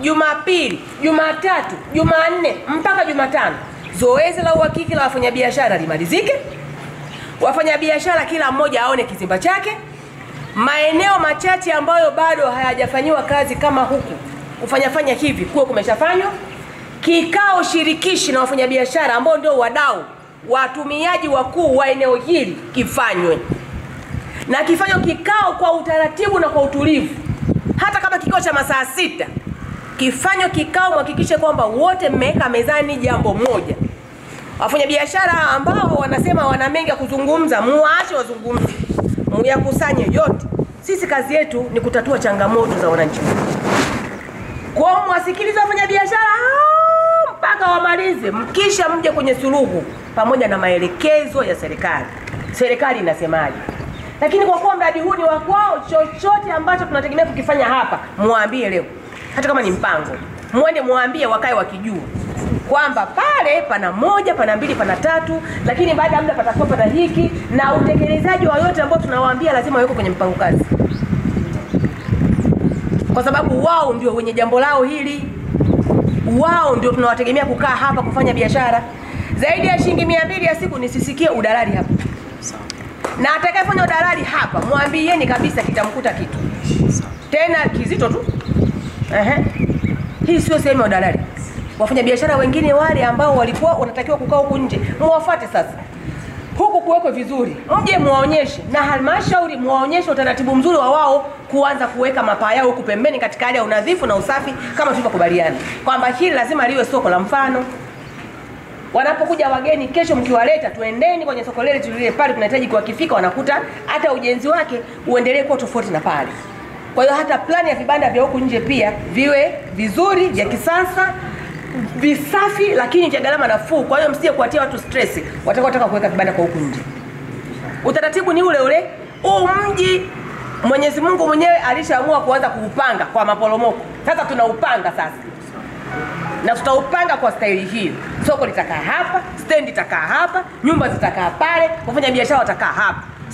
Jumapili, Jumatatu, Jumanne mpaka Jumatano, zoezi la uhakiki la wafanyabiashara limalizike, wafanyabiashara kila mmoja aone kizimba chake. Maeneo machache ambayo bado hayajafanyiwa kazi kama huku kufanyafanya hivi kuwe kumeshafanywa. Kikao shirikishi na wafanyabiashara ambao ndio wadau watumiaji wakuu wa eneo hili kifanywe na kifanywe kikao kwa utaratibu na kwa utulivu, hata kama kikao cha masaa sita kifanywe kikao, mhakikishe kwamba wote mmeweka mezani jambo moja. Wafanyabiashara ambao wanasema wana mengi ya kuzungumza, muwaache wazungumze, muyakusanye yote. Sisi kazi yetu ni kutatua changamoto za wananchi kwa mwasikilize wafanyabiashara hao mpaka wamalize, mkisha mje kwenye suluhu pamoja na maelekezo ya serikali. Serikali inasemaje? Lakini kwa kuwa mradi huu ni wa kwao, chochote ambacho tunategemea kukifanya hapa, muambie leo, hata kama ni mpango, mwende muambie, wakae wakijua kwamba pale pana moja, pana mbili, pana tatu, lakini baada ya muda patakuwa pana hiki, na utekelezaji wa yote ambao tunawaambia lazima wawekwe kwenye mpango kazi kwa sababu wao ndio wenye jambo lao hili, wao ndio tunawategemea kukaa hapa kufanya biashara. Zaidi ya shilingi mia mbili ya siku nisisikie udalali hapa, na atakayefanya udalali hapa mwambieni kabisa kitamkuta kitu tena kizito tu. Ehe, hii sio sehemu ya udalali. Wafanya biashara wengine wale ambao walikuwa wanatakiwa kukaa huku nje, muwafate sasa huku kuwekwe vizuri, mje muwaonyeshe na halmashauri muwaonyeshe utaratibu mzuri wa wao kuanza kuweka mapaa yao huku pembeni katika hali ya unadhifu na usafi, kama tulivyokubaliana kwamba hili lazima liwe soko la mfano. Wanapokuja wageni kesho, mkiwaleta tuendeni kwenye soko lile tulile pale, tunahitaji kuwakifika, wanakuta hata ujenzi wake uendelee kuwa tofauti na pale. Kwa hiyo hata plani ya vibanda vya huku nje pia viwe vizuri vya kisasa visafi lakini vya gharama nafuu. Kwa hiyo msije kuwatia watu stress watakaotaka kuweka vibanda kwa huku nje. Utaratibu ni ule ule. Huu mji Mwenyezi Mungu mwenyewe alishaamua kuanza kuupanga kwa maporomoko. Sasa tunaupanga sasa, na tutaupanga kwa staili hiyo. Soko litakaa hapa, stendi itakaa hapa, nyumba zitakaa pale, wafanya biashara watakaa hapa.